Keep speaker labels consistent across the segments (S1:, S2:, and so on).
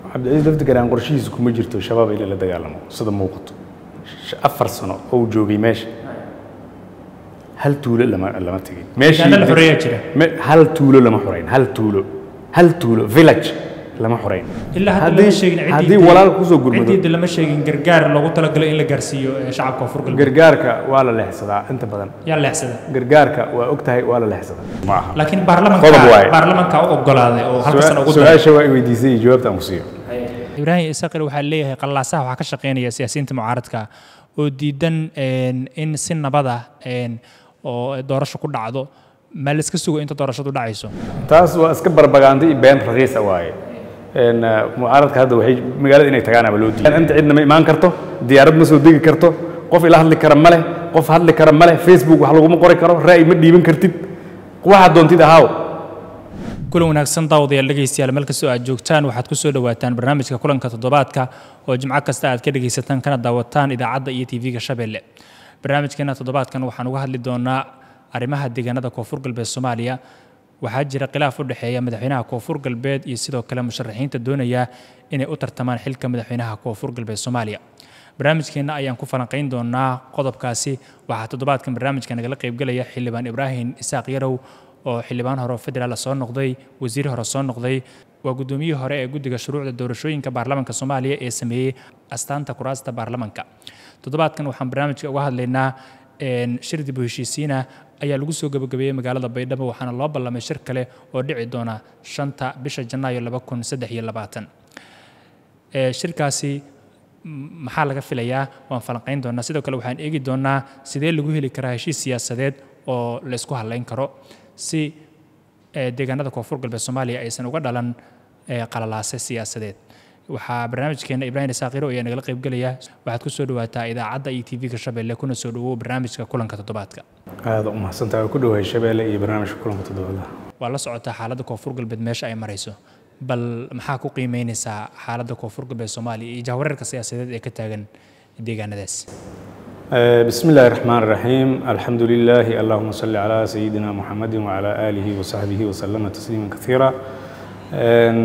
S1: cabdicasiis laftigaraan qorshihiisa kuma jirto shabaab in la dagaalamo sida muuqato Sh- afar sano oo uu joogay meesha hal tuulo lama lama tegin
S2: deegaano la xoreeyaa jira
S1: Me- hal tuulo lama xoreyn hal tuulo hal tuulo village lama xoreyn
S2: ilaa hadda
S1: Haddii-
S2: lama sheegin ciddii
S1: haddii
S2: dil-
S1: walaal kusoo gurmado
S2: ciddii lama sheegin gargaar loogu talagalay in la gaarsiiyo ee shacabka koonfur galbeed
S1: gargaarka waa la leexsadaa inta badan
S2: yaa leexsada
S1: gargaarka waa og tahay waa la leexsadaa ma aha
S2: laakiin
S1: Qodob
S2: baarlamanka
S1: waaye.
S2: baarlamanka u ogolaaday oo halka sano ugu daray
S1: su-aasha waa i weydiisay iyo jawaabta aan ku siiyo
S2: ibraahim isaqir waxaa leeyahay qallaasaha waxaa ka shaqeynaya siyaasiyiinta mucaaradka oo diidan een, in si nabada een, oo doorasho ku dhacdo ma la iska sugo inta doorashadu dhacayso
S1: taas waa iska barbagaanda iyo been raqiisa waaye Een, eh, mucaaradka hadda waxay magaalada inay tagaan ama loo diiday inta cidna ma imaan karto diyaarad ma soo degi karto qof ila hadli kara ma leh qof hadli kara ma leh facebook wax laguma qori karo ra'yi ma dhiiban kartid waxaad doontid ahaaw
S2: kulan wanaagsan daawadayaal dhegaystayaal meel kastoo aad joogtaan waxaad ku soo dhawaataan barnaamijka kulanka toddobaadka oo jimco kasta aad ka dhegaysataan kana daawataan idaacadda iyo tv-ga shabeelle barnaamijkeena toddobaadkan waxaan uga hadli doonaa arrimaha deegaanada koonfur galbeed soomaaliya waxaa jira khilaaf u dhexeeya madaxweynaha koonfur galbeed iyo sidoo kale musharaxiinta doonaya inay u tartamaan xilka madaxweynaha koonfur galbeed soomaaliya barnaamijkeena ayaan ku falanqayn doonaa qodobkaasi waxaa toddobaadkan barnaamijka nagala qaybgelaya xildhibaan ibraahim isaaq yarow oo xildhibaan hore oo federaal soo noqday wasiir hore soo noqday waa guddoomiyihii hore ee guddiga shuruucda doorashooyinka baarlamaanka soomaaliya ee sameeyey astaanta kuraasta baarlamaanka toddobaadkan waxaan barnaamijka uga hadlaynaa een, shir dib u heshiisiina ayaa lagu soo gabagabeeyey magaalada baydhabo waxaana loo ballamay shir kale oo dhici doona shanta bisha janaayo laba kun saddex iyo labaatan Ee, shirkaasi m- maxaa laga filayaa waan falanqayn doonaa sidoo kale waxaan eegi doonaa sidee lagu heli karaa heshiis siyaasadeed oo la isku hadlayn karo si ee, deegaanada koonfur galbeed soomaaliya aysan uga dhalan ee, qalalaase siyaasadeed waxaa barnaamijkeena ibraahim isaaqiro ayaa nagala qaybgelaya waxaad ku soo dhawaataa idaacadda iyo tv-ga shabeelle kuna soo dhawow barnaamijka kulanka toddobaadka
S1: aada u mahadsantahay waa ku dhawahay shabeelle iyo barnaamijka kulanka toddobaadlaha
S2: waa la socotaa xaaladda koonfur galbeed meesha ay marayso bal maxaa ku qiimeynaysaa xaaladda koonfur galbeed soomaaliya iyo jahwareerka siyaasadeed ee ka taagan deegaanadaas
S1: آه، بسم الله الرحمن الرحيم الحمد لله اللهم صل على سيدنا محمد وعلى آله وصحبه وسلم تسليما كثيرا آن،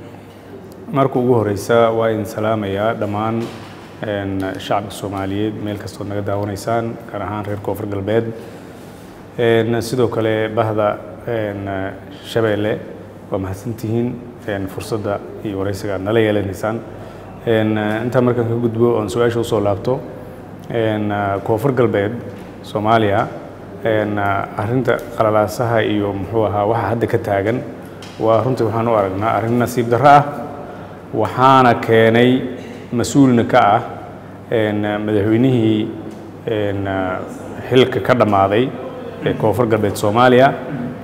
S1: marka ugu horeysa waa idin salaamayaa dhammaan een, shacabka soomaaliyeed meel kastood naga daawanaysaan gaar ahaan reer koonfur galbeed Een, sidoo kale bahda een, shabeelle waa mahadsantihiin een, fursadda iyo wareysiga aad nala yeelanaysaan Een, intaa markaan ka gudbo oon su-aasha usoo laabto een, koonfur galbeed soomaaliya een, arrinta qalalaasaha iyo muxuu ahaa waxa hadda ka taagan waa runtii waxaan u aragnaa arrin nasiib darro ah waxaana keenay mas-uulna ka ah een, madaxweynihii een, xilka ka dhammaaday ee koonfur galbeed soomaaliya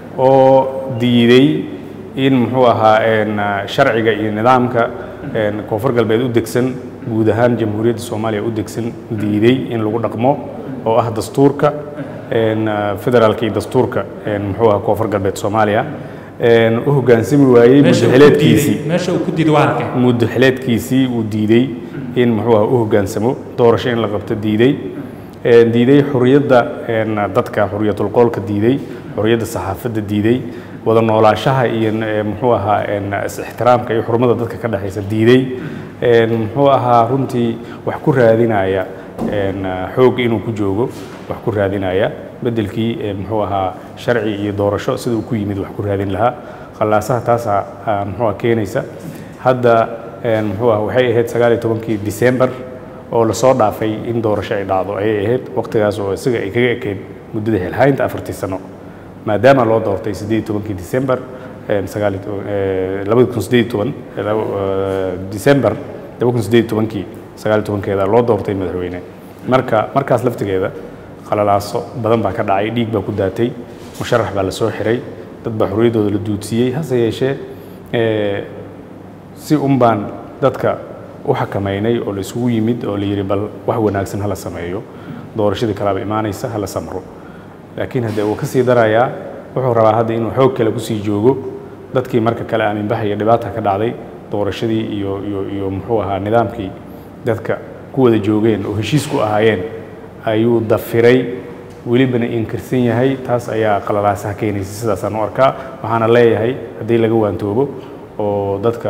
S1: oo diiday in muxuu ahaa een, sharciga iyo nidaamka een, koonfur galbeed u degsan guud ahaan jamhuuriyadda soomaaliya u degsan diiday in lagu dhaqmo oo ah dastuurka een, federaalka iyo dastuurka een, muxuu ahaa koonfur galbeed soomaaliya een, u hoggaansami waayey
S2: Meesha uu ku
S1: muddaxileedkiisii
S2: diiday- meesha uu ku diiday waa halkee
S1: muddaxileedkiisii uu diiday in muxuu ah u hoggaansamo doorasho in la qabto diiday Een, diiday xuriyadda een, dadka xuriyatul qoolka diiday xuriyadda saxaafadda diiday wada noolaanshaha iyo ee, muxuu ahaa een, is-ixtiraamka iyo xurmada dadka ka dhexaysa diiday Een, muxuu ahaa runtii wax ku raadinaya een, xoog inuu ku joogo wax ku raadinaya beddelkii ee, muxuu ahaa sharci iyo doorasho sida uu ku yimid wax ku raadin lahaa khallaasaha taasaa ah, muxuu ah keenaysa hadda een, muxuu ah waxay ahayd sagaal iyo tobankii December oo lasoo dhaafay in doorasho ay dhacdo ayay ahayd waqtigaas oo isaga ay kaga ekeyd muddada xilhaynta afartii sano maadaama loo doortay siddeed iyo tobankii December een, sagaal iyo toban- ee, labada kun siddeed iyo toban ee, laba- ee, December laba kun siddeed iyo tobankii sagaal iyo tobankeeda loo doortay madaxweyne marka markaas laftigeeda qalalaaso badan baa ka dhacay dhiig baa ku daatay musharax baa la soo xiray dad baa xorriyaddooda la duudsiiyey hase yeeshee ee, si un baan dadka u xakamaynay oo la isugu yimid oo la yidhi bal wax wanaagsan hala sameeyo doorashadii kalaaba imaanaysa hala samro laakiin haddee uu ka sii darayaa wuxuu rabaa hadda inuu xoog kale kusii joogo dadkii marka kale aaminbaxaya dhibaata ka dhacday doorashadii iyo iyo iyo muxuu ahaa nidaamkii dadka ku wada joogeen oo heshiis ku ahaayeen ayuu dafiray welibana inkirsan yahay taas ayaa qalalaasaha keenaysa sidaasaan u arkaa waxaana leeyahay haddii laga waantoobo oo dadka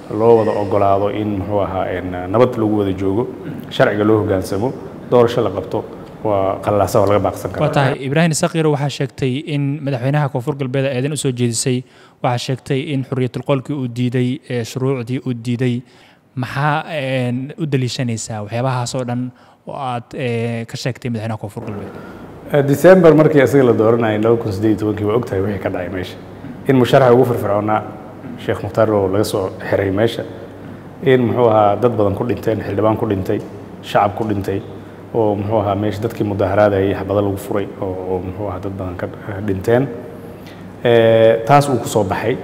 S1: loo wada ogolaado in muxuu ahaa een, nabad lagu wada joogo sharciga loo hoggaansamo doorasho la qabto waa qallaasa oo laga baaqsan
S2: waa
S1: kara
S2: tahay ibraahim sakiiro waxaa sheegtay in madaxweynaha koonfur galbeed eedan usoo jeedisay waxaa sheegtay in xuriyatulqoolkii uu diiday ee shuruucdii uu diiday maxaa een, u daliishanaysaa waxyaabahaas oo dhan oo aad ee, ka sheegtay madaxweynaha koonfur galbeed
S1: december markii isaga la dooranayay laba kun siddeed iyo tobankii waa ogtahay wixii ka dhacay meesha in musharaxa ugu firfircoonaa sheekh mukhtaar oo laga soo xiray meesha in muxuu ahaa dad badan ku dhinteen xildhibaan ku dhintay shacab ku dhintay oo muxuu ahaa meesha dadkii mudaharaadayay xabado lagu furay oo oo muxuu ahaa dad badan ka dhinteen Eh, taas uu ku soo baxay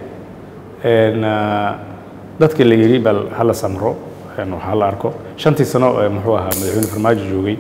S1: En, ah, dadkii la yidhi bal hala samro en, wax hala arko shantii sano ee muxuu ahaa madaxweyne farmaajo joogay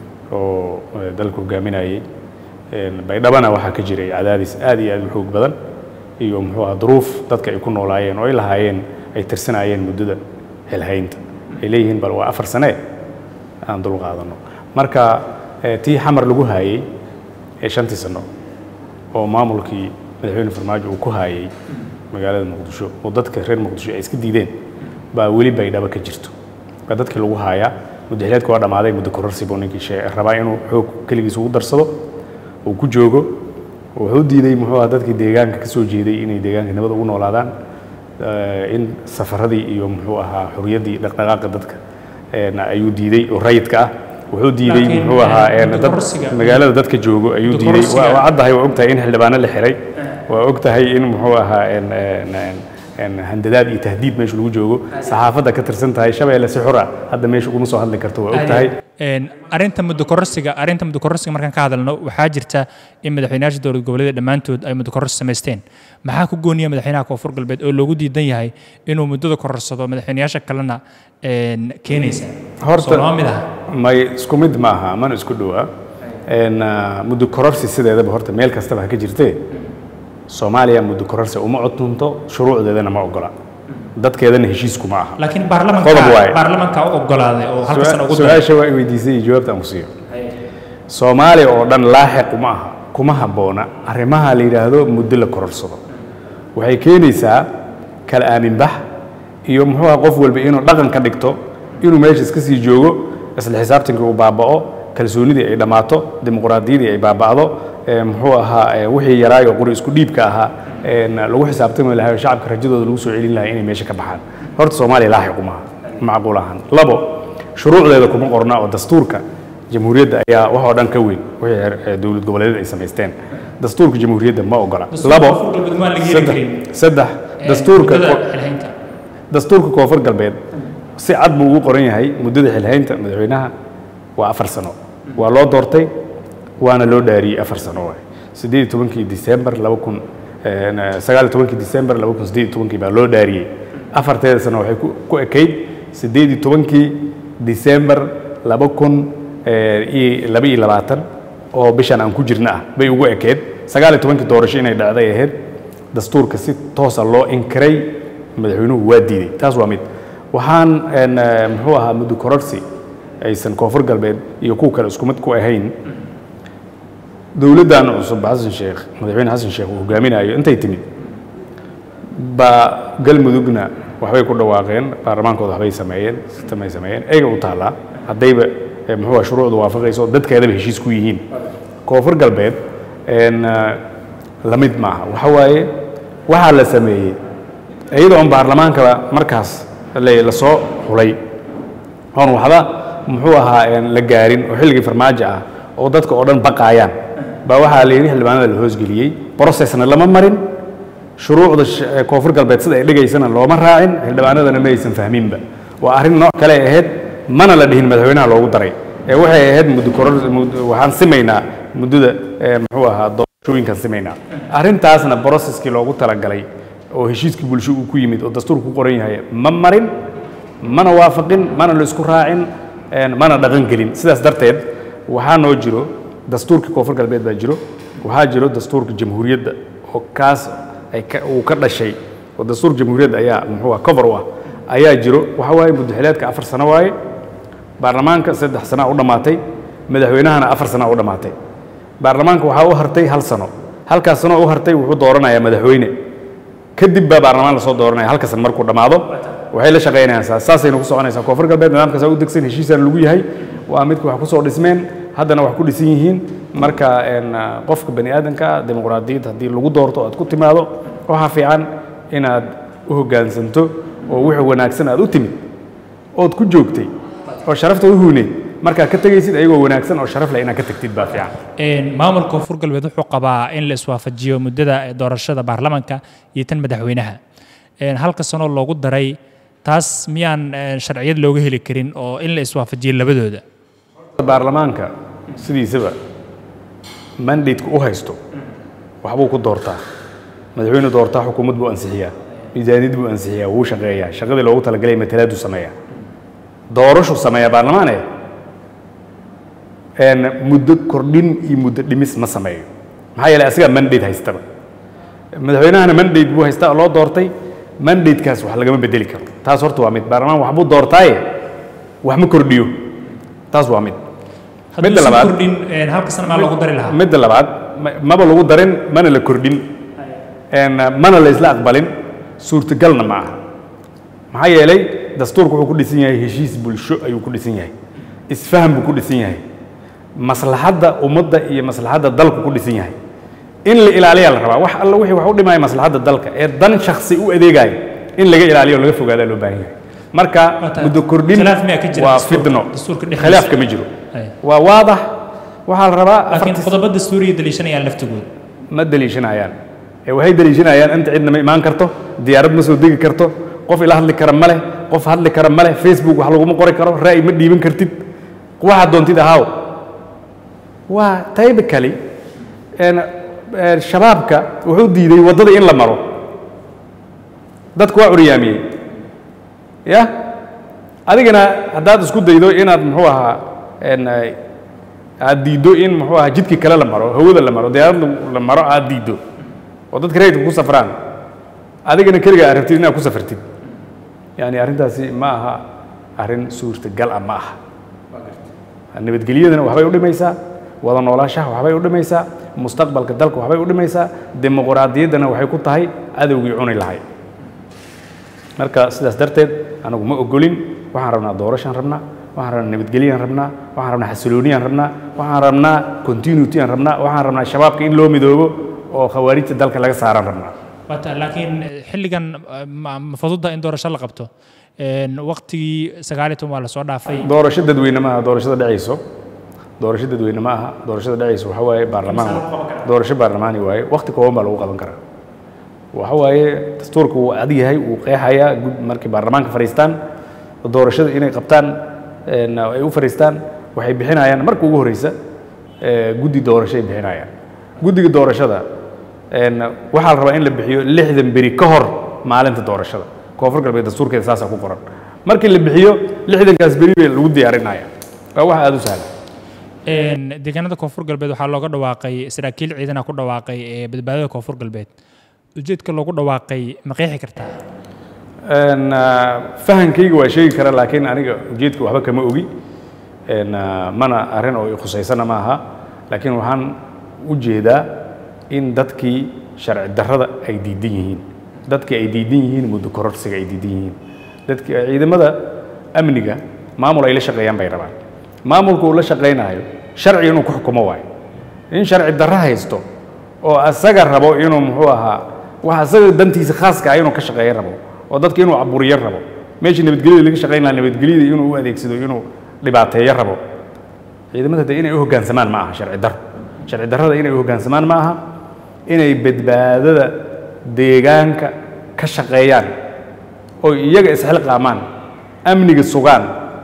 S1: oo eh, dalka hogaaminayay En, baydhabana waxaa ka jiray cadaadis aad iyo aad u xoog badan iyo muxuu ahaa duruuf dadka ay ku noolaayeen oo ay lahaayeen ay tirsanayeen muddada xilhaynta ay leeyihiin bal waa afar sane aan dul qaadano marka eh, tii xamar lagu haayey ee shantii sano oo maamulkii madaxweyne farmaajo uu ku haayay magaalada muqdisho oo dadka reer muqdisho ay iska diideen baa weli baydhabo ka jirto baa dadkii lagu haayaa muddaxileedka waa dhammaaday muddo kororsi buu ninkii shee rabaa inuu xoog keligiis ugu darsado uu ku joogo wuxuu diiday muxuu ahaa dadkii deegaanka ka soo jeeday inay deegaanka nabad ugu noolaadaan eh, in safaradii iyo muxuu ahaa xuriyaddii dhaqdhaqaaqa dadka en, ayuu diiday oo rayidka ah wuxuu diiday
S2: Laakiin,
S1: muxuu ahaa
S2: eh,
S1: en,
S2: muddo
S1: dad
S2: kororsiga-
S1: magaalada dadka joogo ayuu
S2: muddo
S1: diiday
S2: kororsiga-
S1: waa waa caddahay waa ogtahay in xildhibaano la xiray waa ogtahay in muxuu ahaa en- en- en- en handadaad iyo tahdiid meesha lagu joogo saxaafadda ka tirsan tahay shabeelle si xura hadda meesha uguma soo hadli karto waa ogtahay
S2: Een, arrinta muddo kororsiga arrinta muddo kororsiga markaan ka hadalno waxaa jirta in madaxweynayaasha dowlad goboleeda dhammaantood ay muddo kororsi samaysteen maxaa ku gooniya madaxweynaha koonfur galbeed oo loogu diidan yahay inuu muddada kororsado madaxweynayaasha kalena een, keenaysa
S1: Horta-
S2: soo lama mid aha
S1: may isku mid ma aha mana isku dhowaa En, ah, muddo kororsi sideedaba horta meel kastaba ha ka jirtee soomaaliya muddo kororsi uma codunto shuruucdeedana ma ogola dadkeedana heshiisku ma aha
S2: laakiin
S1: Qodob
S2: baarlamanka
S1: waaye.
S2: baarlamanka u ogolaaday oo halka sana ugu daray
S1: su-aasha waa i weydiisay iyo jawaabta aan ku siiyo soomaaliya oo dhan laaxiq uma aha kuma habboona arrimaha la yidhaahdo muddo la kororsado waxay keenaysaa kala aaminbax iyo muxuu aha qof walba inuu dhaqan ka dhigto inuu meesha iska sii joogo isla xisaabtankii uu baaba'o kalsoonidii ay dhammaato dimuqraadiyaddii ay baaba'do ee, muxuu ahaa ee, wixii yaraayo qori isku dhiibka ahaa een, lagu xisaabtami lahaa oo shacabka rajadooda lagu soo celin lahaa inay meesha ka baxaan horta soomaaliya laaxiq uma aha macquul ahaan labo shuruucdeeda kuma qorna oo dastuurka jamhuuriyadda ayaa wax oo dhan ka weyn wixii heer- ee dowlad goboleedyada ay samaysteen dastuurka jamhuuriyadda ma ogola
S2: Dastuurka
S1: labo
S2: Koonfur Galbeed waa laga heli
S1: saddex
S2: karin.
S1: saddex
S2: Een,
S1: dastuurka
S2: muddada
S1: ko-
S2: xilhaynta.
S1: dastuurka koonfur galbeed si cad buu ugu qoran yahay muddada xilhaynta madaxweynaha waa afar sano waa loo doortay waana loo dhaariyey afar sano waay siddeed iyo tobankii disembar laba kun sagaal iyo tobankii disembar laba kun siddeed iyo tobankii baa loo dhaariyey afarteeda sano waxay ku- ku ekayd siddeed iyo tobankii disembar laba kun iyo laba iyo labaatan oo bishan aan ku jirna ah bay ugu ekeed sagaal iyo tobankii doorasho inay dhacday ahayd dastuurka si toosa loo inkiray madaxweynuhu waa diiday taas waa mid waxaan een, eh, muxuu ahaa muddo kororsi aysan koonfur galbeed iyo kuwa kale isku mid ku ahayn dowladdan cusub xasan sheekh madaxweyne xasan sheekh uu hogaaminayo intay timid baa galmudugna waxbay ku dhawaaqeen baarlamaankooda waxbay sameeyeen sistem ay sameeyeen eega u taallaa haddayba eh, muxuu ahaa shuruucda waafaqayso dadkeedaba heshiis ku yihiin koonfur galbeed een, eh, la mid maaha waxa waaye waxaa la sameeyey iyadoo on baarlamaankaba markaas la la soo xulay oon waxba muxuu ahaa een, la gaarin oo xilligii farmaajo ah oo dadka oo dhan baqaayaan baa waxaa la yidhi xildhibaanada la hoosgeliyey processna lama marin shuruucda sh- ee koonfur galbeed sida ay dhigaysana looma raacin xildhibaanadana ma aysan fahminba waa arrin nooc kale ay ahayd mana la dhihin madaxweynaha loogu daray ee waxay ahayd muddo koror mud- waxaan simaynaa muddada ee muxuu ahaa doorashooyinkan simaynaa arrintaasna processkii loogu talagalay oo heshiiskii bulsho uu ku yimid oo dastuurku ku qoran yahay ma marin mana waafaqin mana la isku raacin een, mana dhaqan gelin sidaas darteed waxaa noo jiro dastuurka koonfur galbeed baa jiro waxaa jiro dastuurka jamhuuriyadda oo kaas ay ka- uu ka dhashay oo dastuurka jamhuuriyadda ayaa muxuu ah cover u ah ayaa jiro waxa waaye muddaxileedka afar sano waaye baarlamaanka saddex sana u dhammaatay madaxweynahana afar sana u dhammaatay baarlamaanka waxaa u hartay hal sano halkaas sano u hartay wuxuu dooranayaa madaxweyne kadib baa baarlamaan lasoo dooranaya halka san markuu dhammaado waxay la shaqaynayaan saas saasayna ku soconaysaa koonfur galbeed nidaamkaas u degsan heshiisaan lagu yahay waa midka wax kusoo dhismeen haddana wax ku dhisan yihiin marka een, ah, qofka bani aadamka ah, dimuqraadiyad haddii lagu doorto aad ku timaado waxaa fiican inaad u hoggaansanto oo wixii wanaagsan aad u timid ood ku joogtay oo sharafta u huuneed markaad ka tegaysid ayagoo wanaagsan oo sharaf leh inaad ka tagtid baa fiican
S2: Een, maamulka koonfur galbeed wuxuu qabaa in la iswaafajiyo muddada doorashada baarlamaanka iyo tan madaxweynaha Een, halka sano loogu daray taas miyaan een, sharciyad looga heli karin oo in la iswaafajiyo labadooda
S1: baarlamaanka sidiisaba mandateka u haysto waxbuu ku doortaa madaxweyne doortaa xukuumad buu ansixiyaa miisaaniyad buu ansixiyaa wuu shaqeeyaa shaqadii loogu talagalay matalaaduu sameeyaa doorashuu sameeyaa baarlamaane een, muddo kordhin iyo muddo dhimis ma sameeyo maxaa yeelay asigaa mandate haystaba madaxweynahana mandate buu haystaa oo loo doortay mandatekaas wax lagama bedeli karo taas horta waa mid baarlamaan waxbuu doortaaye wax ma kordhiyo taas waa mid
S2: haddii
S1: Midda
S2: si
S1: labaad-
S2: kordhin een, halka sano maa loogu dari lahaa
S1: midda labaad ma- maba lagu darin mana la kordhin een, mana la isla aqbalin suurtagalna ma aha maxaa yeelay dastuurku wuxuu ku dhisan yahay heshiis bulsho ayuu ku dhisan yahay isfaham buu ku dhisan yahay maslaxadda ummadda iyo maslaxadda dalku ku dhisan yahay in la ilaaliyaa la rabaa wax alla wixii wax u dhimaya maslaxadda dalka ee dan shakhsi u adeegaya in laga ilaaliyo oo laga fogaadaa loo baahan yahay marka
S2: Waa tahay.
S1: muddo kordhin
S2: Khilaaf miyaa ka jira
S1: waa
S2: dastuurka-
S1: fidno
S2: dastuurka dhexdiisa?
S1: khilaaf kama jiro
S2: Ay.
S1: waa waadax waxaa la rabaa
S2: laakiin
S1: afartii
S2: qodobada suuriya daliishanayaan laftigooda
S1: ma daliishanayaan ee waxay daliishanayaan inta cidna ma imaan karto diyaarad ma soo degi karto qof ila hadli kara ma leh qof hadli kara ma leh facebook wax laguma qori karo ra'yi ma dhiiban kartid waxaad doontid ahaaw waa typically een, een, shabaabka wuxuu diiday waddada in la maro dadku waa curyaamiyey ya adigana haddaad isku daydo inaad muxuu ahaa een, ay- aad diiddo in muxuu ahaa jidkii kale la maro hawada la maro diyaarad la maro aad diiddo oo dadka rayidka ku safraan adigana keliga aad rabtid inaad ku safartid yani arrintaasi ma aha arrin suurtagal ah ma aha nabadgelyadana waxbay u dhimaysaa wada noolaashaha waxbay u dhimaysaa mustaqbalka dalka waxbay u dhimaysaa dimuqraadiyaddana waxay ku tahay adowgii cuni lahay marka sidaas darteed anagu ma ogolin waxaan rabnaa doorashaan rabnaa waxaan rabnaa nabadgelyaan rabnaa waxaan rabnaa xasilooniyaan rabnaa waxaan rabnaa continuity aan rabnaa waxaan rabnaa shabaabka in loo midoobo oo khawaarijta dalka laga saaraan rabnaa
S2: Wata, laakiin eh, xilligan eh, ma ma fududa in doorasho la qabto Een, waqtigii sagaal iyo toban waa lasoo dhaafay
S1: doorasho dadweyne maaha doorashada dhacayso doorasho dadweyne ma aha doorashada dhacayso waxa waaye baarlamaan doorasho baarlamaani waaye waqti kooban baa lagu qaban karaa waxa waaye dastuurka wuu adag yahay wuu qeexayaa gud- markay baarlamaanka fadhiistaan doorashada inay qabtaan een, ay u fadhiistaan waxay bixinayaan marka ugu horeysa ee, guddi doorasho ay bixinayaan guddiga doorashada een, waxaa la rabaa in la bixiyo lixdan beri ka hor maalinta doorashada koonfur galbeed dastuurkeeda saasaa ku qoran markii la bixiyo lixdankaas beri bay lagu diyaarinaya waa wax aada u sahlan
S2: Een, deegaanada koonfur galbeed waxaa looga dhawaaqay saraakiil ciidana ku dhawaaqay ee badbaadada koonfur galbeed ujeedka loogu dhawaaqay ma qeexi kartaa
S1: Een, ah, fahankayga waa sheegi kara laakiin aniga ujeedka waxba kama ogi Een, ah, mana arrin oo i khusaysana ma aha laakiin waxaan u jeedaa in dadkii sharci darrada ay diidan yihiin dadkii ay diidan yihiin muddo kororsiga ay diidan yihiin dadkii ciidamada amniga maamul ay la shaqeeyaan bay rabaan maamulka uu la shaqaynayo sharci inuu ku xukumo waayo in sharci darro haysto oo asaga rabo inuu muxuu ahaa wax asaga dantiisa khaaska ah inuu ka shaqeeyo rabo oo dadka inuu caburiyo rabo meeshii nabadgelyada laga shaqayn lahaa nabadgelyada inuu u adeegsado inuu dhibaateeyo rabo ciidamada de inay u hoggaansamaan ma aha sharci darro sharci darrada inay u hoggaansamaan ma aha inay badbaadada deegaanka ka shaqeeyaan oo iyaga isxilqaamaan amniga sugaan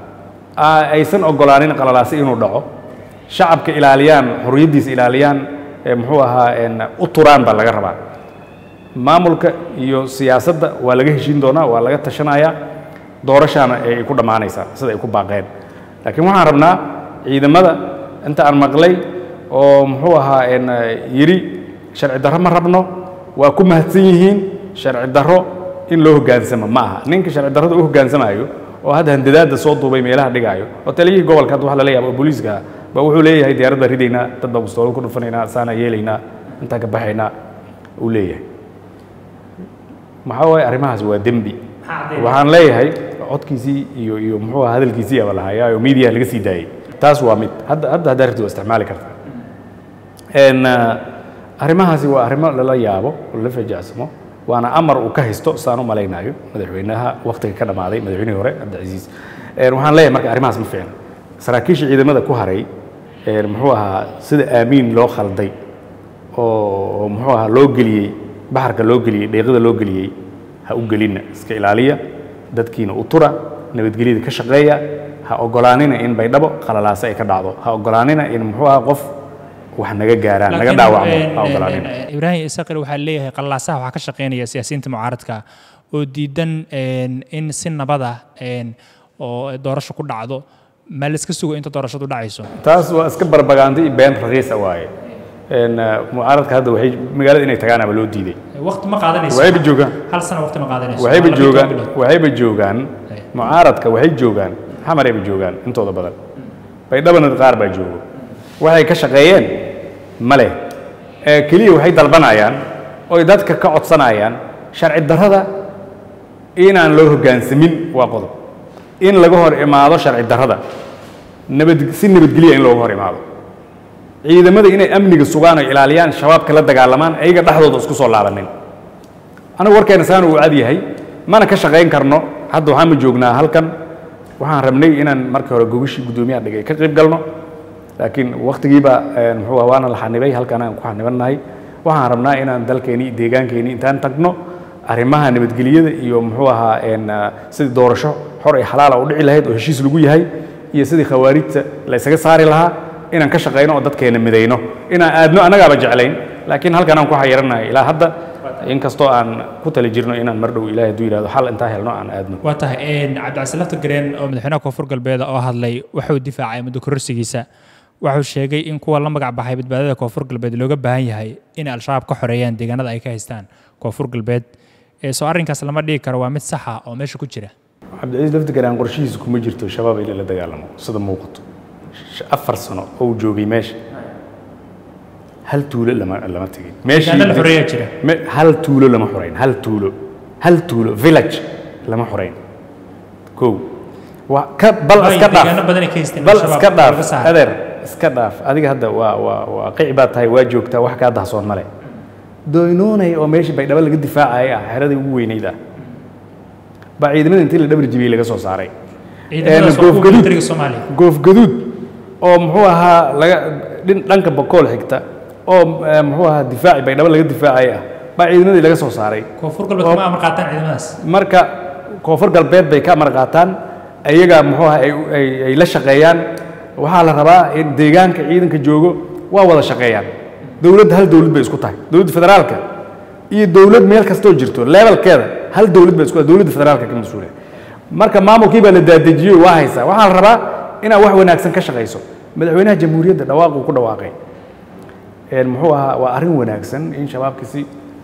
S1: aa- aysan ogolaanin qalalaasi inuu dhaco shacabka ilaaliyaan xorriyaddiisa ilaaliyaan ee muxuu ahaa een, u turaan baa laga rabaa maamulka iyo siyaasadda waa laga heshiin doonaa waa laga tashanayaa doorashaana ay ku dhammaanaysaa sida ay ku baaqeen laakiin waxaan rabnaa ciidamada inta aan maqlay oo muxuu ahaa een, yidhi sharci darro ma rabno waa ku mahadsan yihiin sharci darro in loo hoggaansamo ma aha ninka sharci darrada u hoggaansamayo oo hadda handadaada soo duubay meelaha dhigaayo oo taliyihii gobolka hadda waxa la leeyahay oo booliiska ah ba wuxuu leeyahay diyaaradda baan ridaynaa dad baan gustoolo ku dhufanaynaa saana yeelaynaa intaan ka baxaynaa uu leeyahay maxaa waaye arrimahaas waa dembi waxaan leeyahay codkiisii iyo iyo muxuu ahaa hadalkiisii aba lahayaa oo media laga sii daayey taas waa mid hadda hadda haddaa rabtid waa isticmaali kartaa En, uh, arrimahaasi waa arrimo lala yaabo oo lala fajacsamo waana amar uu ka haysto saan u malaynayo madaxweynaha waktiga ka dhammaaday madaxweynihii hore cabdicasiis En, waxaan leeyahay marka arrimahaas ma fiicna saraakiisha ciidamada ku haray en, muxuu ahaa sida aamiin loo khalday oo oo muxuu ahaa loo geliyey baxarka loo geliyey dheeqada loo geliyey ha u gelinna iska ilaaliya dadkiina u tura nabadgelyada ka shaqeeya ha ogolaanina in baydhabo qalalaase ay ka dhacdo ha ogolaanina in muxuu ahaa qof wax naga gaaraan naga
S2: Laakiin,
S1: dhaawacmo
S2: een,
S1: ha
S2: een,
S1: ogolaanina
S2: een, ibraahim isaqil waxaa leeyahay qalaasaha waxaa ka shaqeynaya siyaasiyiinta mucaaradka oo diidan een, in si nabada een, oo doorasho ku dhacdo ma la iska sugo inta doorashadu dhacayso
S1: taas waa iska barbagaanti iyo been raqiisa waaye En, uh, mucaaradka hadda waxay magaalada inay tagaanaba loo diiday
S2: waqti ma qaadanayso
S1: waxayba joogaan
S2: hal sano waqti ma qaadanayso
S1: waxayba
S2: Waa laba iyo
S1: joogaan
S2: toban bilood.
S1: waxayba joogaan
S2: Hey.
S1: mucaaradka waxay joogaan xamarayba joogaan intooda badan baydhabana qaar baa joogo waxay ka shaqeeyeen ma leh ee keliya waxay dalbanayaan oy dadka ka codsanayaan sharci darrada inaan loo hoggaansamin waa qodob in laga hor imaado sharci darrada nabad si nabadgelya in looga hor imaado ciidamada inay amniga sugaan oo ilaaliyaan shabaabka la dagaalamaan ayaga dhexdooda isku soo laabanin anigu warkeena saan uu cad yahay mana ka shaqayn karno hadda waxaan ma joognaa halkan waxaan rabnay inaan markii hore gogashii guddoomiyaha dhigay ka qayb galno laakiin waktigiiba een, muxuu ahaa waana la xanibay halkan aan ku xanibannahay waxaan rabnaa inaan dalkeeni deegaankeeni intaan tagno arrimaha nabadgelyada iyo muxuu ahaa een, ah, sidii doorasho xor iyo xalaala u dhici lahayd oo heshiis lagu yahay iyo sidii khawaarijta la isaga saari lahaa inaan ka shaqayno oo dadkeena midayno inaan aadno annagaaba jeclayn laakiin halkan aan ku xayirannahay ilaa hadda inkastoo aan ku tali jirno inaan mar dhow ilaahay hadduu yidhahdo xal intaa helno aan aadno
S2: waa tahay een, cabdicasiin lafta gareen oo madaxweynaha koonfur galbeed oo hadlay wuxuu difaacay muddo kororsigiisa wuxuu sheegay in kuwa la magac baxay badbaadada koonfur galbeed looga baahan yahay in al-shabaab ka xoreeyaan deegaanada ay ka haystaan koonfur galbeed ee soo arrinkaas lama dhigi karo waa mid saxa oo meesha ku jira
S1: cabdicasiis laftigaraan qorshihiisa kuma jirto shabaab in la dagaalamo sida muuqato Sh- afar sano oo uu joogay meesha hal tuulo lama lama tegin
S2: deegaano la xoreeyaa jira
S1: Me- hal tuulo lama xorayn hal tuulo hal tuulo village lama xorayn kow waa ka bal
S2: Waayo,
S1: iska
S2: deegaano
S1: dhaaf
S2: badan ay ka haysteen
S1: bal
S2: al-shabaab
S1: iska
S2: laga
S1: dhaaf
S2: saaray.
S1: adeer iska dhaaf adiga hadda waa waa waa qici baad tahay waa joogtaa wax kaa dahsoon male doynoonay oo meeshii baydhabo laga difaacayay ah xeradii ugu weynayd ah baa ciidamada intii la dhabar jibiyey laga soo saaray
S2: ciidamadaas waa
S1: goof
S2: kuwa
S1: gaduud.
S2: militariga soomaaliya
S1: goof gaduud oo muxuu ahaa laga dhin dhanka bakool xigta oo eh, muxuu ahaa difaaci baydhabo laga difaacay ah baa ciidamadii laga soo saaray
S2: koonfur galbeed kuma amar qaataan ciidamadaas
S1: marka koonfur galbeed bay ka amar qaataan ayaga muxuu ahaa ay, ay, ay la shaqeeyaan waxaa la rabaa in deegaanka ciidanka joogo waa wada shaqeeyaan dowladda hal dowlad bay isku tahay dowladda federaalka iyo dowlad meel kastoo jirto levelkeeda hal dowlad bay isku tahay dowladda federaalka ka mas-uula marka maamulkii baa la daadejiyey waa haysaa waxaa la rabaa inaad wax wanaagsan ka shaqayso madaxweynaha jamhuuriyadda dhawaaquu ku dhawaaqay een, muxuu ahaa waa arrin wanaagsan in shabaabka si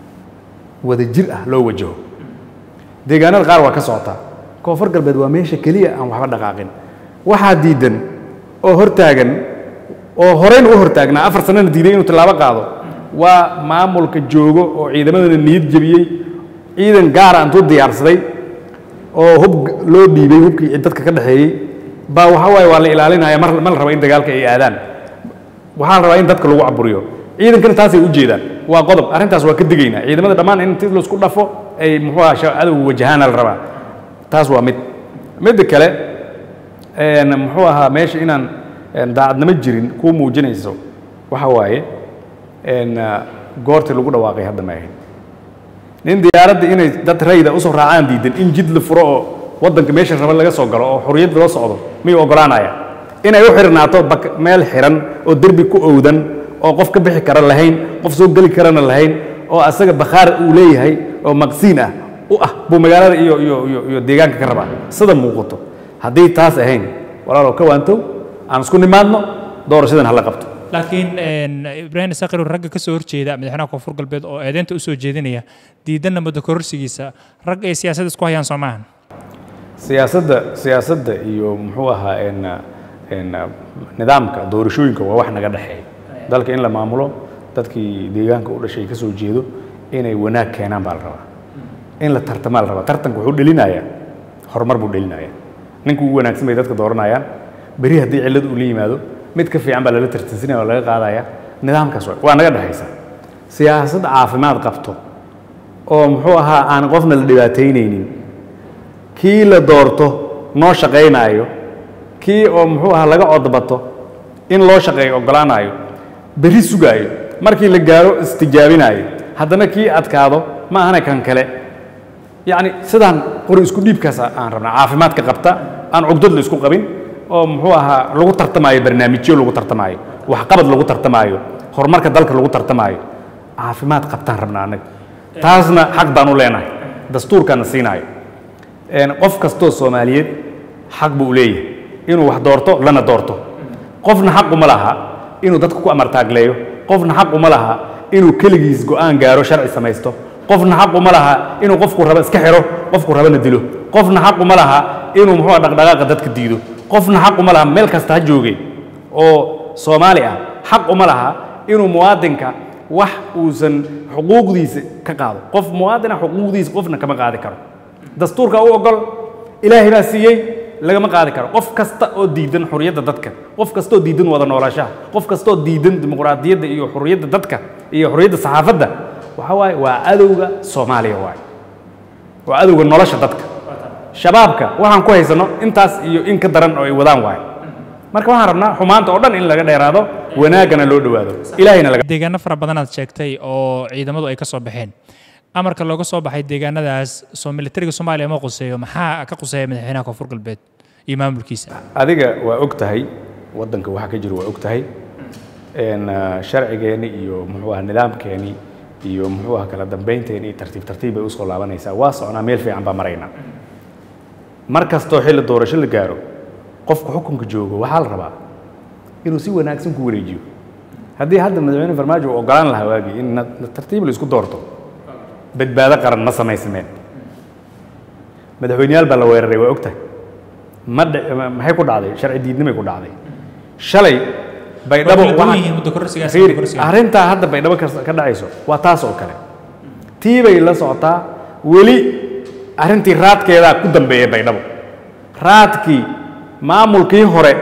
S1: wada jir ah loo wajaho deegaanada qaar waa ka socotaa koonfur galbeed waa meesha keliya aan waxba dhaqaaqin waxaa diidan oo hortaagan oo horeyna u hortaagnaa afar sanana diiday inuu tallaabo qaado waa maamulka joogo oo ciidamadana niyad jebiyey ciidan gaara intuu diyaarsaday oo hub loo dhiibay hubkii dadka ka dhexeeyey baa waxa waaye waa la ilaalinaya mar ma la rabo in dagaalka ay aadaan waxaa la rabaa in dadka lagu caburiyo ciidankana taasay u jeedaan waa qodob arrintaas waa ka digaynaa ciidamada dhammaan in intii laisku dhafo ay muxuu ahaa sha- cadowga wajahaana la rabaa taas waa mid midda kale een, muxuu ahaa meesha inaan een, daacadnimo jirin kuu muujinayso waxa waaye een, ah, goortii lagu dhawaaqay hadda ma ahayn nin diyaaradda inay dad rayda usoo raacaan diidan in jid la furo oo waddanka meesha raba laga soo galo oo xorriyad loo socdo miyuu oggolaanaya inay u xirnaato bak- meel xiran oo derbi ku owdan oo qof ka bixi kara lahayn qof soo geli karana lahayn oo asaga bakhaar uu leeyahay oo maqsiin ah u ah buu magaalada iyo iyo iyo iyo deegaanka ka rabaa sida muuqato haddii taas ahayn walaalow ka waantow aan isku nimaadno doorashadan hala qabto
S2: laakiin een, ibraahim isaqir ragga ka soo horjeeda madaxweynaha koonfur galbeed oo eedeynta usoo jeedinaya diidanna muddo kororsigiisa rag ay siyaasadda isku hayaan soo maahan
S1: siyaasadda siyaasadda iyo muxuu ahaa een een nidaamka doorashooyinka waa wax naga dhexeeya dalka in la maamulo dadkii deegaanka u dhashay ka soo jeedo inay wanaag keenaan baa la rabaa in la tartamaa la rabaa tartanka wuxuu dhelinayaa horumar buu dhelinayaa ninka ugu wanaagsan bay dadka dooranayaan beri haddii cillad uu la yimaado mid ka fiican baa lala tartansinaya oo laga qaadaya nidaamkaas waa- waa naga dhexaysa siyaasad caafimaad qabto oo muxuu ahaa aan qofna la dhibaataynaynin kii la doorto noo shaqaynaayo kii oo muxuu ahaa laga codbato in loo shaqeeyo oggolaanayo berri sugaayo markii la gaaro istijaabinaayo haddana kii adkaado ma ahana kan kale yacni sidaan qori isku dhiibkaas aan rabnaa caafimaadka qabta aan cugdad la isku qabin oo muxuu ahaa lagu tartamaayo barnaamijyo lagu tartamaayo waxqabad lagu tartamaayo horumarka dalka lagu tartamaayo caafimaad qabtaan rabnaa annaga taasna xaq baan u leenahay dastuurkaana siinaayo een, qof kastoo soomaaliyeed xaq buu u leeyahay inuu wax doorto lana doorto qofna xaq uma laha inuu dadka ku amartaagleeyo qofna xaq uma laha inuu keligiis go'aan gaaro sharci samaysto qofna xaq uma laha inuu qofku rabo iska xiro qofku rabana dilo qofna xaq uma laha inuu muxuu dhaqdhaqaaqa dadka diido qofna xaq uma laha meel kasta ha jooge oo soomaali ah xaq uma laha inuu muwaadinka wax uusan xuquuqdiisa ka qaado qof muwaadina xuquuqdiisa qofna kama qaadi karo dastuurka u ogol ilaahay baa siiyey lagama qaadi karo qof kasta oo diidan xurriyadda dadka qof kasta oo diidan wada noolaanshaha qof kasta oo diidan dimuqraadiyadda iyo xurriyadda dadka iyo xurriyadda saxaafadda waxa waaye waa cadowga soomaaliya waaye waa cadowga nolosha dadka shabaabka waxaan ku haysano intaas iyo in ka daran oo ay wadaan waaye marka waxaan rabnaa xumaanta oo dhan in laga dheeraado wanaaggana loo dhowaado ilaahayna laga
S2: deegaano fara badanaad sheegtay oo ciidamadu ay ka soo baxeen amarka looga soo baxay deegaanadaas soo militariga soomaaliya ma quseeyo maxaa ka quseeya madaxweynaha koonfur galbeed iyo maamulkiisa
S1: adiga waa og tahay waddanka waxa ka jiro waa og tahay een, ah, sharcigeeni iyo muxuu aha nidaamkeeni iyo muxuu aha kala dambaynteeni iyo tartiib tartiib bay usoo laabanaysaa waa socnaa meel fiican baa maraynaa mar kastoo xilli doorasho la gaaro qofku xukunka joogo waxaa la rabaa inuu si wanaagsan ku wareejiyo haddii hadda madaxweyne farmaajo uu ogolaan lahaa waagii in na- na tartiib la isku doorto badbaado qaran ma samaysameen madaxweyneyaal baa la weeraray waa ogtahay ma dhe- ma- maxay ku dhacday sharci diidnimay ku dhacday shalay baydhabo
S2: Waa kala duwan
S1: waxa-
S2: yihiin muddo kororsigaas iyo
S1: Fiiri,
S2: muddo kororsigaas.
S1: arrintaa hadda baydhabo ka ka dhacayso waa taas oo kale tii bay la socotaa weli arrintii raadkeedaa ku dambeeya baydhabo raadkii maamulkii hore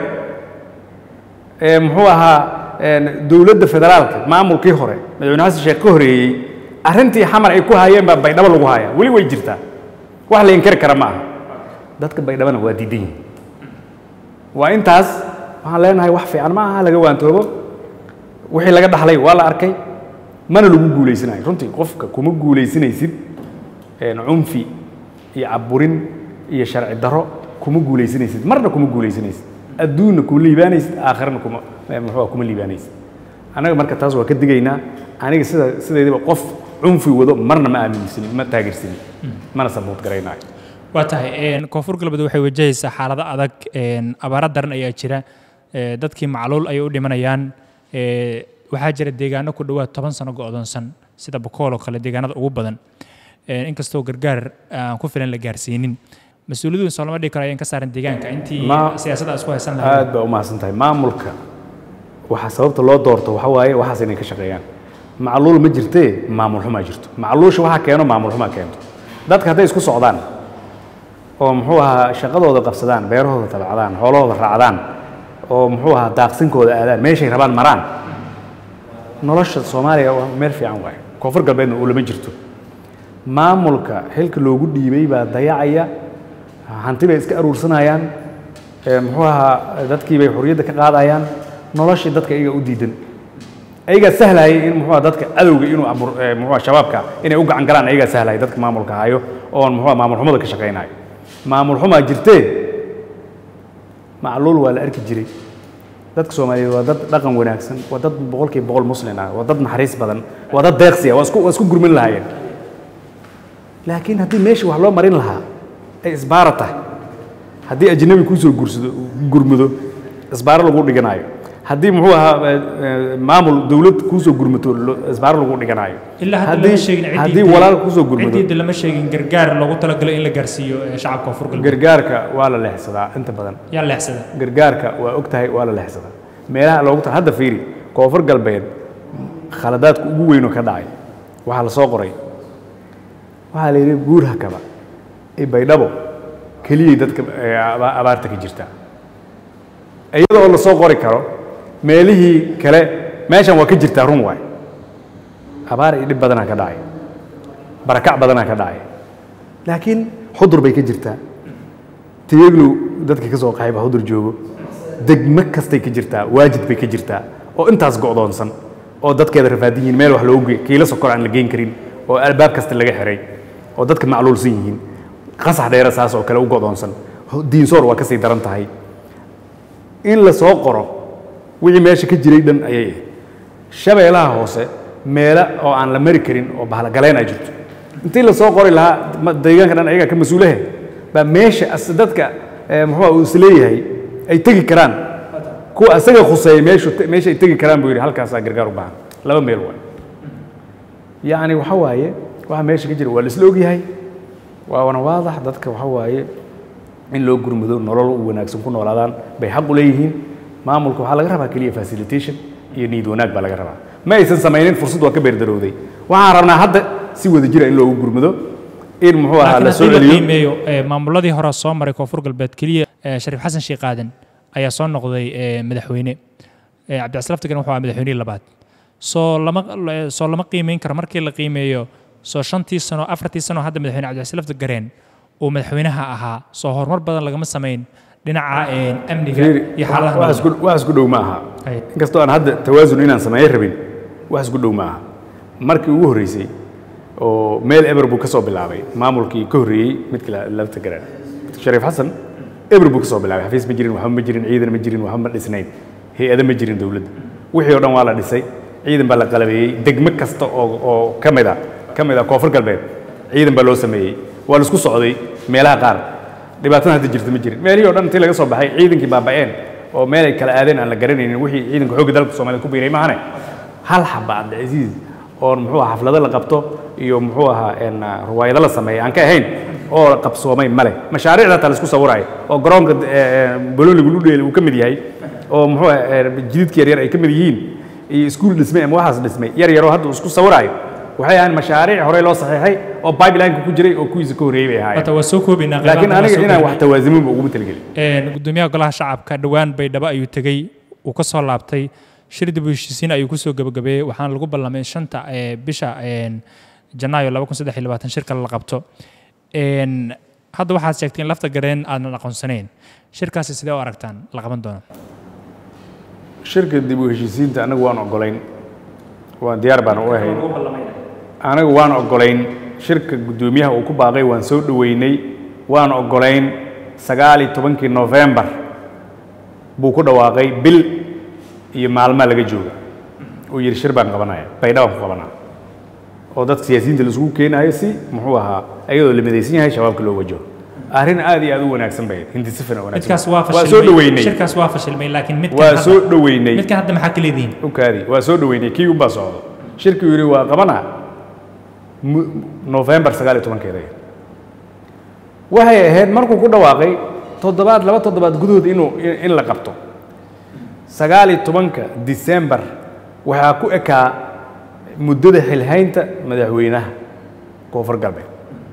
S1: ee muxuu ahaa een, dowladda federaalka maamulkii hore madaxweyne xasan sheekh ka horeeyey arrintii xamar ay ku hayeen baa baydhabo lagu hayaa weli way jirtaa wax la inkari kara ma aha dadka baydhabana waa diidan yihin waa intaas waxaan leenahay wax fiican ma aha laga waantoobo wixii laga dhaxlay waa la arkay mana lagu guulaysanayo runtii qofka kuma guulaysanaysid een, cunfi iyo caburin iyo sharci daro kuma guulaysanaysid marna kuma guulaysanaysid adduunna kuma liibaanaysid aakhirana kuma eh, muxuu ah, kuma liibaanaysid annaga marka taas waa ka digaynaa aniga sida sideedaba qof cunfi wado marna ma aaminsanin ma taageersanin mana sabuut garaynayo
S2: waa tahay een, koonfur galbeed waxay wajahaysaa xaalado adag een, abaaro daran ayaa jira ee, dadkii macluul ayay u dhimanayaan ee, waxaa jira deegaano ku dhowaad toban sano go'doonsan sida bokool oo kale deegaanada ugu badan Een, inkastoo gargaar aan ku filan la gaarsiinin mas-uuliyaduun soo lama dhigi karo ayaan ka saaran deegaanka intii
S1: Ma-
S2: siyaasadda isku haysan lahayd
S1: aad baa u mahadsan tahay maamulka waxaa sababta loo doorto waxa waaye waxaas inay ka shaqeeyaan macluul ma jirtee maamul xumaa jirto macluusha waxaa keeno maamul xumaa keento dadka hadday isku socdaan oo muxuu ahaa shaqadooda qabsadaan beerahooda tabacdaan xoolahooda raacdaan oo muxuu ahaa daaqsinkooda aadaan meeshay rabaan maraan nolosha soomaaliya waa meel fiican waaye koonfur galbeedna uu lama jirto maamulka xilka loogu dhiibay baa dayacaya hanti bay iska aruursanayaan ee muxuu ahaa dadkii bay xorriyadda ka qaadayaan noloshii dadka iyaga u diidan ayagaa sahlayay in muxuu ahaa dadka cadowga inuu abur ee muxuu ahaa shabaabka inay u gacan galaan ayagaa sahlayay dadka maamulka hayo oon muxuu ahaa maamul xumada ka shaqaynayo maamul xumaa jirtee macluul waa la arki jiray dadka soomaaliyeed waa dad dhaqan wanaagsan waa dad boqolkiiba boqol muslin ah waa dad naxariis badan waa dad deeqsi ah waa isku waa isku gurmin lahaayeen laakiin haddii meeshii wax loo marin lahaa ay isbaara tahay haddii ajnabi kuusoo gursado gurmudo isbaaro lagu dhiganayo haddii muxuu ahaa eh, eh, maamul dowlad kuusoo gurmato lo- isbaaro lagu dhiganayo
S2: ilaa hadda
S1: haddii
S2: lama sheegin ciddii
S1: haddii walaal kuusoo gurmado
S2: ciddii lama sheegin gargaar loogu talagalo in la gaarsiiyo ee shacabka koonfur galbeed
S1: gargaarka waa la leexsadaa inta badan
S2: yaa leexsada
S1: gargaarka waa og tahay waa la leexsadaa meelaha loogu ta hadda fiiri koonfur galbeed khaladaadka ugu weyn oo ka dhacay waxaa la soo qoray waxaa la yidhi buur hakaba iyo baydhabo keliyay dadka ee, aba- abaarta ka jirta iyadoo la soo qori karo meelihii kale meeshan waa ka jirtaa run waay abaar iyo dhib badanaa ka dhacay barakac badanaa ka dhacay laakiin xudur bay ka jirtaa tiyaglow dadka ka soo qaxay baa xudur joogo degmo kastay ka jirtaa waajid bay ka jirtaa oo intaas go'doonsan oo dadkeeda rafaadin yihiin meel wax loogu ge kiilo sokor aan la geyn karin oo albaab kasta laga xiray oo dadka macluulsan yihiin qasax dheera saas oo kale u go'doonsan diinsoor waa ka sii daran tahay in la soo qoro wixii meesha ka jiray dhan ayay ahayd shabeelaha hoose meelo oo aan la mari karin oo bahlagaleen ay jirto intii la soo qori lahaa ma- deegaanka dhan ayaga ka mas-uulahe baa meesha as- dadka eh, muxuu uu isleeyahay ay tegi karaan kuwa asaga khuseeya meeshu meesha ay tegi karaan buu yidhi halkaasaa gargaar u baahan laba meel waay yacni waxa waaye waxa meesha ka jira waa la isla ogyahay waa wana waadax dadka waxa waaye in loo gurmudo nolol u wanaagsan ku noolaadaan bay xaq u leeyihiin maamulka waxaa laga rabaa keliya facilitation iyo niyad wanaag baa laga rabaa ma aysan samaynin fursad waa ka beerdarowday waxaan rabnaa hadda si wada jira in loogu gurmudo in muxuu ahaa
S2: laakiin
S1: la soo
S2: haddii la
S1: celiyo
S2: qiimeeyo ee, maamuladii hore soo maray koonfur galbeed keliya ee, shariif xasan sheekh aadan ayaa soo noqday ee, madaxweyne Ee, cabdicasiis laftigan wuxuu ahaa madaxweynihii labaad soo lama soo lama qiimeyn karo markii la qiimeeyo soo shantii sano afartii sano hadda madaxweyne cabdicasiis laftigareen uu madaxweynaha ahaa soo horumar badan lagama samayn dhinaca ee, amniga
S1: Fiiri,
S2: iyo xaaladaha
S1: wax
S2: nololeed.
S1: isku- wax isku dhow ma aha
S2: Ay.
S1: inkastoo aan hadda tawaasun inaan sameeyo rabin wax isku dhow ma aha markii ugu horreysay oo meel eber buu ka soo bilaabay maamulkii ka horreeyey midkii la- lafta garaan shariif xasan eber buu ka soo bilaabay xafiis ma jirin waxba ma jirin ciidan ma jirin waxba ma dhisnayn hay-ado ma jirin dowladda wixii oo dhan waa la dhisay ciidan baa la qalabeeyey degmo kasta oo oo ka mid a ka mid a koonfur galbeed ciidan baa loo sameeyey waa la isku socday meelaha qaar dhibaatada hadda jirta ma jirin meelihii oo dhan intii laga soo baxay ciidankii baaba'een oo meel ay kala aadeen aan la garanaynin wixii ciidanka xoogga dalka soomaaliyed ku biiray maahane hal xaba cabdicasiis oo muxuu ahaa xaflado la qabto iyo muxuu ahaa een, ruwaayado la sameeya aan ka ahayn oo la qabsoomay male mashaariicda taa la isku sawiraayo oo garoonka eh, bololigu ludheel uu ka mid yahay oo muxuu ahaa eh, jididka yaryar ay ka mid yihiin iyo iskuul dhismay ama waxaas dhismay yar yaroo hadda uu isku sawiraayo waxay ahaan mashaariic horey loo saxiixay oo pipeline-ka ku jiray oo kuwiisa ka horreeyey bay ahaayeen
S2: Hata waa soo koobaynaa
S1: laakiin
S2: qeybaha
S1: aniga
S2: waa soo
S1: inaan
S2: koobaynaa.
S1: wax tawaasimin ba uguma talagelin
S2: Een, gudoomiyaha golaha shacabka dhowaan baydhabo ayuu tegey uu ka soo laabtay shir dib u heshiisiin ayuu kusoo gabagabeeyey waxaana lagu ballamay shanta ee, bisha een, janaayo shirka la qabto Een, hadda waxaad sheegtay in lafta gareen aadan aqoonsanayn shirkaasi sidee u aragtaan la qaban doono
S1: shirka dib u heshiisiinta anagu waan ogolayn waan diyaar baan u ahayn anagu waan ogolayn shirka guddoomiyaha uu ku baaqay waan soo dhoweynay waan ogolayn sagaal iyo tobankii nofembar buu ku dhawaaqay bil iyo maalmaa laga jooga uu yidhi shir baan qabanaya baydha baan ku qabanaa oo dadka siyaasiyiinta la isugu keenayo si muxuu ahaa iyadoo la midaysan yahay shabaabka loo wajaho arrin aad iyo aad u wanaagsan bay ahayd hindi sifan oo wanaagsan
S2: midkaas waa
S1: waa soo
S2: fashilmay
S1: dhoweynay
S2: shirkaas waa fashilmay laakiin midkan
S1: waa
S2: hadda-
S1: soo dhoweynay
S2: midkan hadda maxaa ka leedihiin
S1: ukaadi waa soo dhoweynay kii unbaa socdo shirkii yidhi waa qabanaa mu- nofembar sagaal iyo tobankeeda waxay ahayd markuu ku dhawaaqay toddobaad laba toddobaad gudahood inuu in in la qabto sagaal iyo tobanka disembar waxaa ku ekaa muddada xilhaynta madaxweynaha koonfur galbeed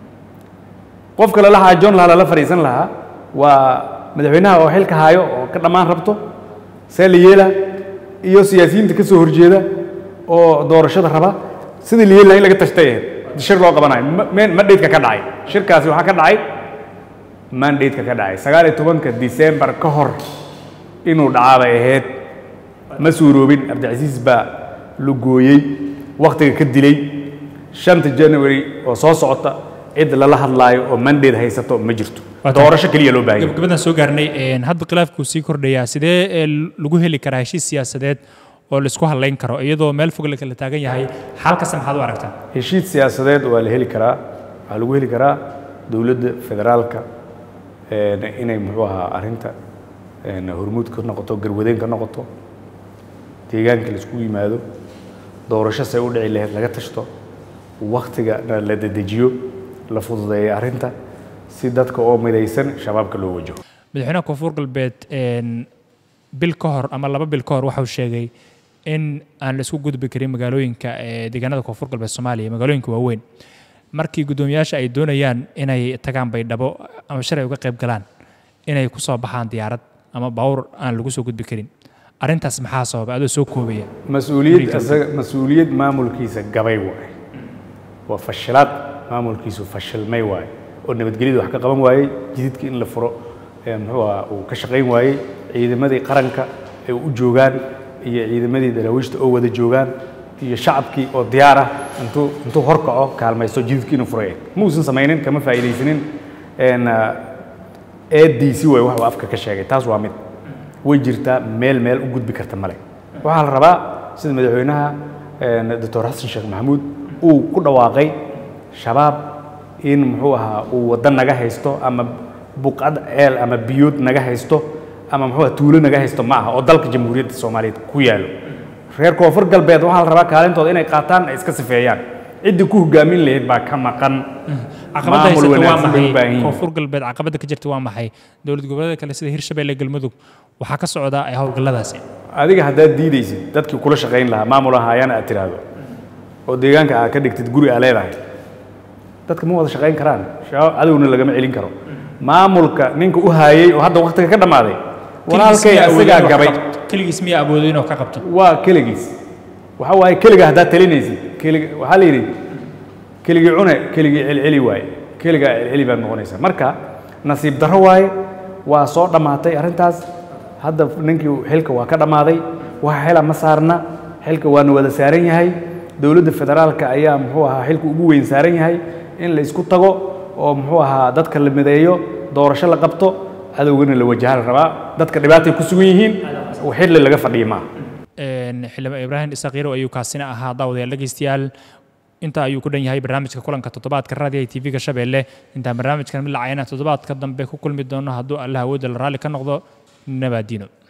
S1: qofka lala xaajoon lahaa lala fadhiisan lahaa waa madaxweynaha oo xilka haayo oo ka dhammaan rabto see la yeela iyo siyaasiyiinta ka soo horjeeda oo doorashada raba sidii la yeeli lahaa in laga tashtay ahayd shir loo qabanayo Ma- meen mandhaydka ka dhacay shirkaasi waxaa ka dhacay mandhaydka ka dhacay sagaal iyo tobanka disembar ka hor inuu dhacaa bay ahayd ma suuroobin cabdicasiis baa la gooyey wakhtiga ka dilay shanta january oo soo socota cid lala hadlaayo oo mandate haysato ma jirto
S2: Waa tahay.
S1: doorasho keliya loo baahan yahay
S2: gabagabadaan soo gaarnay een, hadda khilaafkuu sii kordhayaa sidee ee, lagu heli karaa heshiis siyaasadeed oo laisku hadlayn karo iyadoo meel fog la kala taagan yahay xalkasta maxaad u aragtaa
S1: heshiis siyaasadeed waa la heli karaa waxaa lagu heli karaa dowladda federaalka een, inay muxuu ahaa arrinta een, hormuud ka noqoto garwadeen ka noqoto deegaanka la isku yimaado doorasho say u dhici lahayd laga tashto waktigana la dedejiyo la fududeeyo arrinta si dadka oo midaysan shabaabka loo wajaho
S2: madaxweynaha koonfur galbeed een, bil ka hor ama laba bil ka hor waxau sheegay in aan la isku gudbi karin magaalooyinka ee deegaanada koonfur galbeed soomaaliya magaalooyinka waaweyn markii guddoomiyaasha ay doonayaan inay tagaan baydhabo ama shalay uga qayb galaan inay ku soo baxaan diyaarad ama baawur aan lagu soo gudbi karin arrintaas maxaa sababa adoo soo koobaya
S1: mas-uuliyad
S2: Guriga.
S1: isaga mas-uuliyad maamulkiisa gabay waaye waa fashilaad maamulkiisu fashilmay waaye oo nabadgelyada wax ka qaban waayey jididka in la furo ee muxuu ahaa uu ka shaqayn waayey ciidamadii qaranka ay u joogaan iyo ciidamadii daraawiishta oo wada joogaan iyo shacabkii oo diyaar ah intuu intuu horkaco kaalmaysto jididka inuu furay ma uusan samaynin kama faa'iidaysanin een, ah, eediisi way wax uu afka ka sheegay taas waa mid way jirtaa meel meel u gudbi karta male waxaa la rabaa sida madaxweynaha een, doctor xasan sheekh maxamuud uu ku dhawaaqay shabaab in muxuu ahaa uu waddo naga haysto ama buqad ceel ama biyood naga haysto ama muxuu ahaa tuulo naga haysto ma aha oo dalka jamhuuriyadda soomaaliyeed ku yaalo reer koonfur galbeed waxaa la rabaa kaalintooda inay qaataan ay iska sifeeyaan ciddii ku hogaamin lahayd baa ka maqan
S2: caqabadda
S1: maamul
S2: haysata waa
S1: wanaagsan bay u baahan
S2: maxay
S1: yihiin.
S2: koonfur galbeed caqabadda ka jirta waa maxay dowlad goboleeda kale sida hirshabelle galmudug waxaa ka socda ay howlgalladaasi
S1: adiga haddaad diidaysid dadkii kula shaqayn lahaa maamul ahaayana aad tiraahdo oo deegaanka aad ka dhigtid guri aa leedahay dadka ma wada shaqayn karaan shabaab cadowna lagama celin karo maamulka ninka u haayey oo hadda waktiga ka dhammaaday walaalkay isagaa gabay
S2: keligiis miyaa awooday inuu ka qabto
S1: waa keligiis waxa waaye keliga haddaad talinaysid keliga waxaa la yidhi keligii cune keligii celceli waaye keligaa celceli baad noqonaysaa marka nasiib darro waaye waa soo dhammaatay arrintaas hadda ninkii xilka waa ka dhammaaday waxa xila ma saarna xilka waana wada saaran yahay dowladda federaalka ayaa muxuu ahaa xilka ugu weyn saaran yahay in la isku tago oo muxuu ahaa dadka la mideeyo doorasho la qabto cadowgana la wajaha la rabaa dadka dhibaatay ku sugan yihiin xilli laga fadhiya maaha
S2: Een, xildhibaan ibraahim isaaq yarow ayuu kaasina ahaa daawadayaal dhegeystayaal intaa ayuu ku dhan yahay barnaamijka kulanka toddobaadka raadiyaha tv-ga shabeelle intaan barnaamijkan mid lacayana toddobaadka dambe ku kulmi doono hadduu allah awoodda la raalli ka noqdo nabaadiino